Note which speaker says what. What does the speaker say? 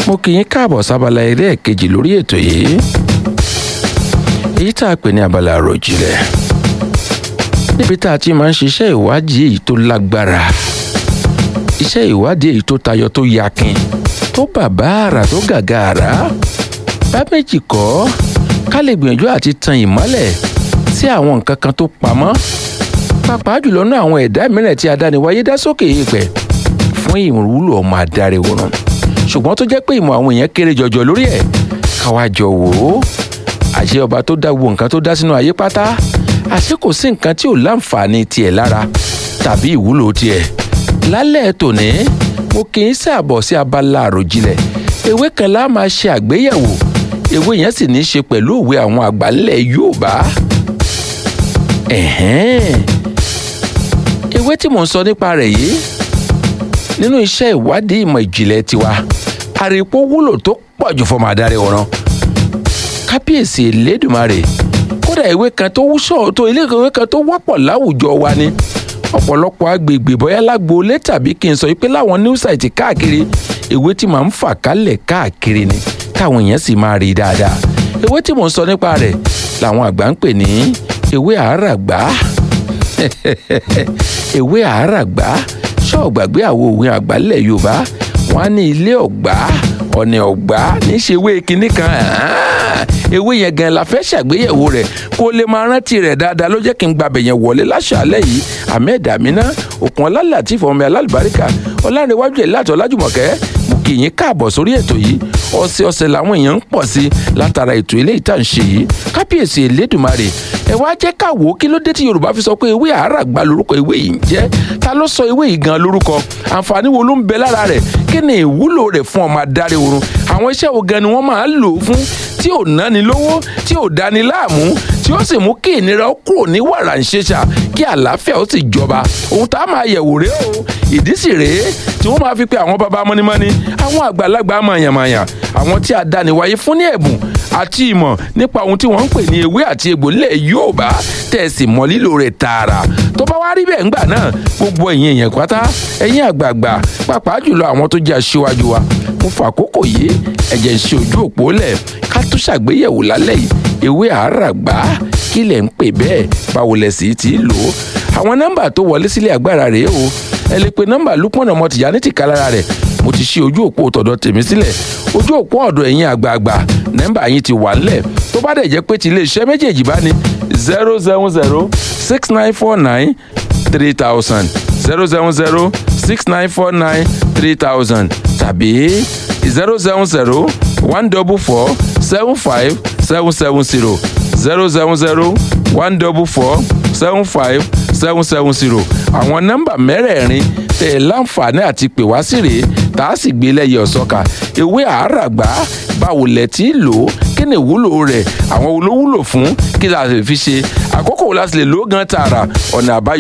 Speaker 1: mo kì í káàbọ̀ sábàlá eré ẹ̀kejì lórí ètò yìí èyí tá a pè ní abala àròjinlẹ̀ níbi tá a ti máa ń ṣiṣẹ́ ìwádìí èyí tó lágbára iṣẹ́ ìwádìí èyí tó tayọ tó yakin tó bàbàrà tó gàgàrà bá méjì kọ́ ká lè gbìyànjú àti tan ìmọ́lẹ̀ sí àwọn nǹkan kan tó pamọ́ pàápàá jùlọ náà àwọn ẹ̀dá mìíràn tí adániwáyé dá sókè èèpẹ̀ fún ìwúlò ọmọ adarí wòran ṣùgbọ́n tó jẹ́ pé ìmọ̀ àwọn èèyàn kéré jọjọ lórí ẹ̀ káwá jọ wò ó àṣẹ ọba tó dá gbogbo nǹkan tó dá sínú ayé pátá àṣẹ kò sí nǹkan tí ò láǹfààní tiẹ̀ lára tàbí ìwúlò tiẹ̀ lálẹ́ tòní mo kì í ṣàbọ̀ sí abala àròjinlẹ̀ ewé kan lá máa ṣe àgbéyẹ̀wò ewé yẹn sì ní í ṣe pẹ̀lú òwe àwọn àgbà ńlẹ̀ Yorùbá ẹ̀hẹ́n ewé tí mò ń sọ nípa rẹ̀ yìí nínú iṣẹ́ ìwádìí ìmọ̀ ìjìnlẹ̀ tiwa àrèpọ̀ wúlò tó pọ̀ jù fọmọ adarí ọ̀ràn kábíyèsí elédùmarè kódà ìwé kan tó wúṣọ tó ilé ìwé kan tó wọ́pọ̀ láwùjọ wa ni ọ̀pọ̀lọpọ̀ agbègbè bóyá lágboolé tàbí kí n sọ pé láwọn new site káàkiri ìwé tí màá ń fà kálẹ̀ káàkiri ni káwọn èèyàn sì máa rí dáadáa ewé tí mò ń sọ nípa rẹ̀ làwọn àgbà ń pè ní ewé àáràgbá ewé àáràgbá ṣọ́ọ̀gbàgbé àwọn òwe àgbálẹ̀ yorùbá wọn á ní ilé ọ̀gbá ọ̀nà ọ̀gbá níṣẹ́ ewé kinní kan ewé yẹn gan la fẹ́ ṣàgbéyẹ̀wò rẹ̀ kó lè máa rántí rẹ̀ dáadáa ló jẹ́ kí n gbàbẹ̀ yẹn wọlé láṣàálẹ̀ yìí ahmed amina òkun ọlálà tí ìfọ̀mọ́ mi alálùbáríkà ọlárẹ̀wájú ẹ̀ láti ọlájùmọ̀kẹ́ mo kì í yín káàbọ̀ sórí ètò yìí ọ̀sẹ̀ ọ̀sẹ̀ làwọn èèyàn ń pọ̀ sí látara ètò ilé ìta ń ṣe yìí kábíyèsí elédùnmarè ẹ wá jẹ́ ká wò ó kí ló dé tí yorùbá fi sọ pé ewé àáràgbá lórúkọ ewé yìí ń jẹ́ ta ló sọ ewé yìí gan lórúkọ àǹfààní wo ló ń bẹ lára rẹ̀ kí ni ìwúlò rẹ̀ fún ọmọ adarí oorun àwọn iṣẹ́ wo gan ni wọ́n máa ń lò ó fún tí ò náni lówó tí ò dání láàmú tí ó sì mú kí ìnira ó kúrò ní wàrà ń ṣeṣà kí àlàáfíà ó sì jọba ohun tá a máa yẹ̀wò rèé o ìdí sì rèé tí wọ́n máa fi pe àwọn baba mọ́nímọ́ní àwọn àgbàlagbà mọ̀yànmọ̀yàn àwọn tí a dáni wáyé fún ní ẹ̀bùn àti ìmọ̀ nípa ohun tí wọ́n ń pè ní ewé àti egbò nílẹ̀ Yorùbá tẹ̀sí mọ́ lílo rẹ̀ tààrà tó bá wá rí bẹ́ẹ̀ ńgbà náà gbogbo ẹ̀yin èèyàn pátá ẹ̀yin àgbààgbà pàápàá jùlọ àwọn tó jẹ́ aṣíwájú wa mo fàkókò yìí ẹ̀jẹ̀ ń ṣe ojú òpó lẹ̀ ká tún ṣàgbéyẹ̀wò lálẹ́ yìí ewé àáràgbá kí lẹ̀ ń pè bẹ́ẹ̀ báwo lẹ̀ sì ti lò ó àwọn nọ́mbà tó wọlé sílé agbára rèé o ẹ lè pe nọ́mbà Lukman ọmọ Tìjání tìkálára rẹ̀ mo ti ṣí ojú òpó tọ̀dọ̀ tèmi sílẹ̀ ojú òpó ọ̀dọ̀ ẹ̀yin àgbààgbà nọ́mbà yín ti wà ńlẹ̀ tó bá dẹ̀ jẹ́ pé ti iléeṣẹ́ méjèèjì bá ní zero seven zero six nine four nine three thousand zero seven zero six nine four nine three thousand tàbí zero seven zero one double four seven five seven seven zero zero seven zero one double four seven five seven seven zero àwọn nọ́mbà mẹ́rẹ̀ẹ̀rin tẹ̀ ẹ́ láǹfààní àti pè wá sí rèé tá a sì gbé lẹ́yìn ọ̀sọ́ka ewé àáràgbá báwo lẹ̀ tí lò ó kí ni ìwúlò rẹ̀ àwọn olówúlò fún kí la lè fi ṣe àkókò la sì lè lò ó gan tààrà ọ̀nà àbáyọ.